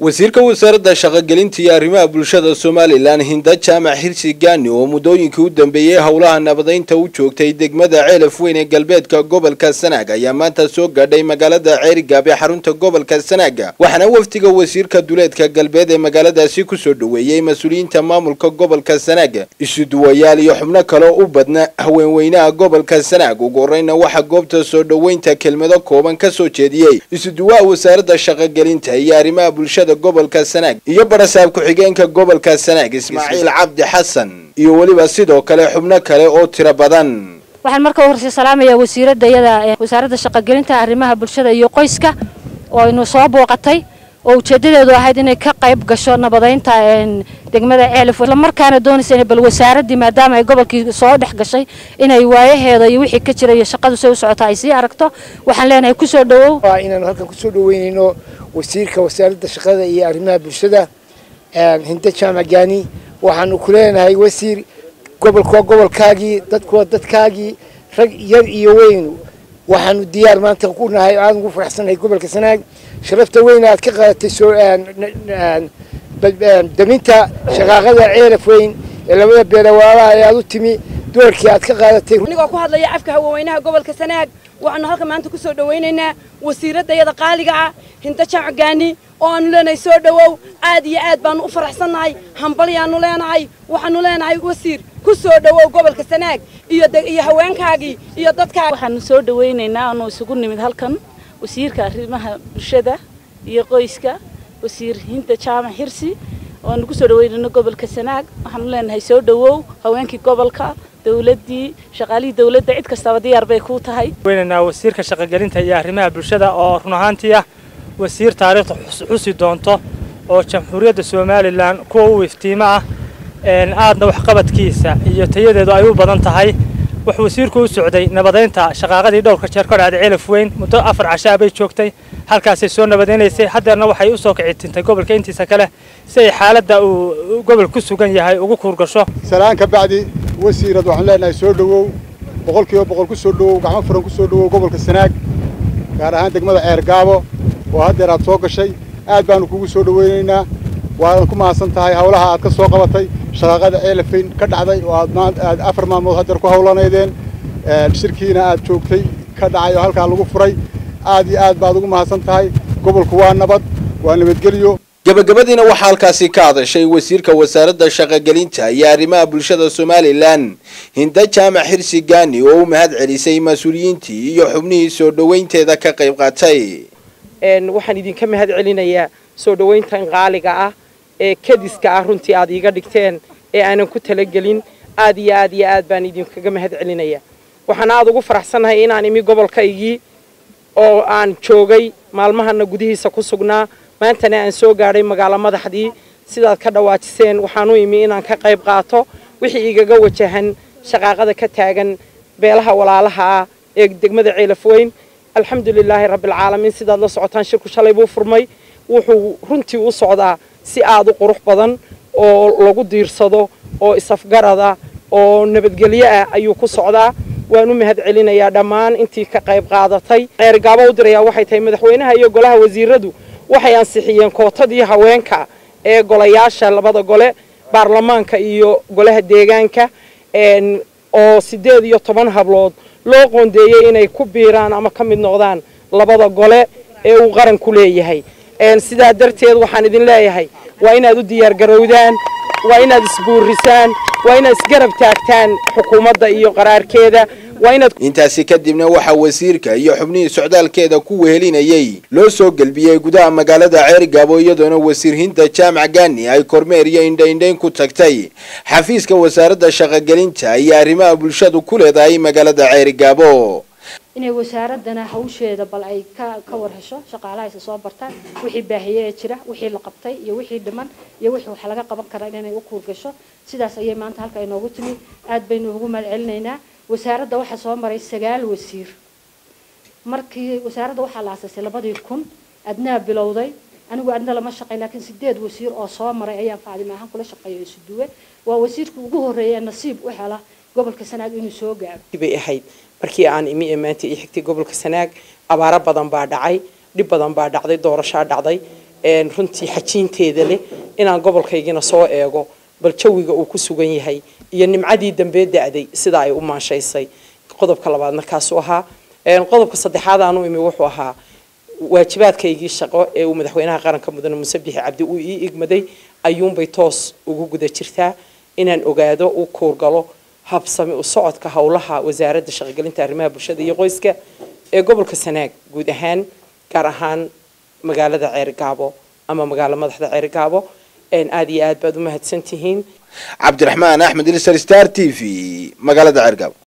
wasiirka wasaaradda shaqogelinta iyo arrimaha bulshada somalilan hinda jaamac xirsi gaani oo muddooyinkii u dambeeyey howlaha nabadaynta u joogtay degmada ceelaf weyn ee galbeedka gobolka sanaag ayaa maanta soo gaadhay magaalada ceerigaab ee xarunta gobolka sanaaga waxaana wafdiga wasiirka duleedka galbeed ee magaaladaasi kusoo dhoweeyey mas-uuliyiinta maamulka gobolka sanaag isuduwayaal iyo xubno kaleo u badna haweenweynaha gobolka sanaag ugu horeyna waxaa goobta soo dhoweynta kelmado kooban ka soo jeediyey isuduwaha wasaaradda shaqogelinta iyo arrimaha bulshada gobolka sanaag iyo barasaab ku-xigeenka gobolka sanaag ismaaciil cabdi xasan iyo weliba sidoo kale xubno kale oo tiro badan waxaan marka horse salaamayaa wasiiradda iyada wasaaradda shaqogelinta arrimaha bulshada iyo qoyska oo inu soo booqatay oo ujeedadeedu ahayd inay ka qayb gasho nabadaynta degmada ceelif islamarkaana doonaysa inay bal wasaaraddii maadaama ay gobolkii soo dhex gashay inay waayaheeda iyo wixii ka jira iyo shaqadu say u socota ay sii aragto waxaan leenahay kusoo dhawow inaanu halkan kusoo dhaweynayno wasiirka wasaaradda shaqada iyo arrimaha bulshada hinda jaamac gaani waxaanu ku leenahay wasiir gobolku waa gobolkaagii dadku waa dadkaagii rag yar iyo weyn waxaanu diyaar maanta ku nahay aada ugu faraxsanahay gobolka sanaag sharafta weyn aad ka qaadatay soo daminta shaqaaqada ceelaf weyn ee labada beelawaalaha ee aada u timi doorkii aad ka qaadatay anigoo ku hadlaya afka haweenweynaha gobolka sanaag waxaanu halka maanta kusoo dhawaynaynaa wasiiradda iyada qaaliga ah hinda jaamac gaani oo aanu leenahay soo dhawow aad iyo aad baanu u faraxsannahay hambalyaanu leenahay waxaanu leenahay wasiir ku soo dhawow gobolka sanaag iyo iyo haweenkaagii iyo dadkaagi waxaanu soo dhawaynaynaa aanu isugu nimid halkan wasiirka arrimaha bulshada iyo qoyska wasiir hinda jaamac xirsi oanu kusoo dhaweynayno gobolka sanaag waxaanu leenahay soo dhawow haweenkii gobolka dawladdii shaqaalihii dawladda cid kastaba diyaar bay kuu tahay weynaynaa wasiirka shaqogelinta iyo arrimaha bulshada oo run ahaantii ah wasiir taariikhda xusi doonto oo jamhuuriyadda somalilan kuwa u iftiimo ah aadna waxqabadkiisa iyo tayadeedu ay u badan tahay wuxuu wasiirku u socday nabadaynta shaqaaqadii dhowrka jeer ka dhacday ceelaf weyn muddo afar cashaa bay joogtay halkaasay soo nabadaynaysay haddeerna waxay u soo kicitintay gobolka intiisa kale si ay xaaladda uu gobol ku sugan yahay ugu kuurgasho salaan ka bacdi wasiirad waxaan leenahay soo dhowow boqol kiiba boqol ku soo dhowow gacmo furan ku soo dhowow gobolka sanaag gaar ahaan degmada ceergaabo oo haddeer aad soo gashay aad baanu kugu soo dhoweynaynaa waadan ku mahadsan tahay howlaha aad ka soo qabatay shaqaaqada ceelafayn ka dhacday oo aad afar maalmood haddeer ku howlanaydeen shirkiina aad joogtay ka dhacay oo halkaa lagu furay aad iyo aad baad ugu mahadsan tahay gobolku waa nabad waa nabadgelyo gabagabadiina waxaa halkaasi ka hadashay wasiirka wasaaradda shaqogelinta iyo arrimaha bulshada somalilan hinda jaamac xirsi gaani oo u mahad celisay mas-uuliyiintii iyo xubnihii soo dhoweynteeda ka qayb qaatay waxaan idinka mahad celinayaa soo dhoweyntan qaaliga ah ee kadiska ah runtii aad iiga dhigteen ee aanan ku talagelin aad iyo aad iyo aad baan idinkaga mahad celinayaa waxaan aada ugu faraxsannahay inaan imi gobolkaygii oo aan joogay maalmahana gudihiisa ku sugnaa maantana aan soo gaadhay magaalo madaxdii sidaad ka dhawaajiseen waxaan u imi inaan ka qayb qaato wixii igaga wajahan shaqaaqada ka taagan beelaha walaalaha ah ee degmada ceelaf weyn alxamdulilaahi rabbialcaalamiin sidaad la socotaan shirku shalay buu furmay wuxuu runtii u socdaa si aada u qurux badan oo lagu diirsado oo isafgarada oo nabadgelyo ah ayuu ku socdaa waan u mahad celinayaa dhammaan intii ka qayb qaadatay ceergaabo u dirayaa waxay tahay madaxweynaha iyo golaha wasiiradu waxay ansixiyeen kootadii haweenka ee golayaasha labada gole baarlamaanka iyo golaha deegaanka oo siddeed iyo toban hablood loo qoondeeyey inay ku biiraan ama ka mid noqdaan labada gole ee uu qaranku leeyahay sidaa darteed waxaan idin leeyahay waa inaad u diyaargarowdaan waa inaad isbuurisaan waa inaad isgarab taagtaan xukuumadda iyo qaraarkeeda intaasi kadibna waxaa wasiirka iyo xubnihii socdaalkeeda ku wehelinayay loo soo gelbiyey gudaha magaalada ceerigaabo iyadoona wasiir hinda jaamac gaani ay kormeer iyo indhaindhayn ku tagtay xafiiska wasaaradda shaqogelinta iyo arrimaha bulshadu ku leedahay magaalada ceerigaabo inay wasaaradana hawsheeda bal ay ka ka war hesho shaqaalaha isa soo bartaan wixii baahiye ee jira wixii la qabtay iyo wixii dhiman iyo wixii wax laga qaban karaa inay u kuurgasho sidaas ayay maanta halka inoogu timi aad baynu ugu mahad celinaynaa wasaaradda waxaa soo maray sagaal wasiir markii wasaaradda waxaa la aasasay labadii kun adnaa bilowday anigu adna lama shaqayn laakiin sideed wasiir oo soo maray ayaan faacdima ahaan kula shaqeeyo isu duwe waa wasiirka ugu horreeya ee nasiib u hela gobolka sanaag inuu soo gaaro bay ahayd markii aan imi ee maanta ii xigtay gobolka sanaag abaaro badan baa dhacay dhib badan baa dhacday doorashaa dhacday runtii xajiinteeda leh inaan gobolkaygina soo eego bal jawiga uu ku sugan yahay iyo nimcadii dambee da-day sida ay u maanshaysay qodobka labaadna kaasuu ahaa qodobka saddexaad aanu imi wuxuu ahaa waajibaadkaygii shaqo ee uu madaxweynaha qaranka mudane muuse bixi cabdi uu ii igmaday ayuunbay toos ugu guda jirtaa inaan ogaado u kuurgalo habsami u socodka howlaha wasaaradda shaqogelinta arrimaha bulshada iyo qoyska ee gobolka sanaag guud ahaan gaar ahaan magaalada ceergaabo ama magaalo madaxda ceergaabo aada iyo aad baad u mahadsan tihiin cabdiraxmaan axmed ilsar star t v magaalada ceergaabo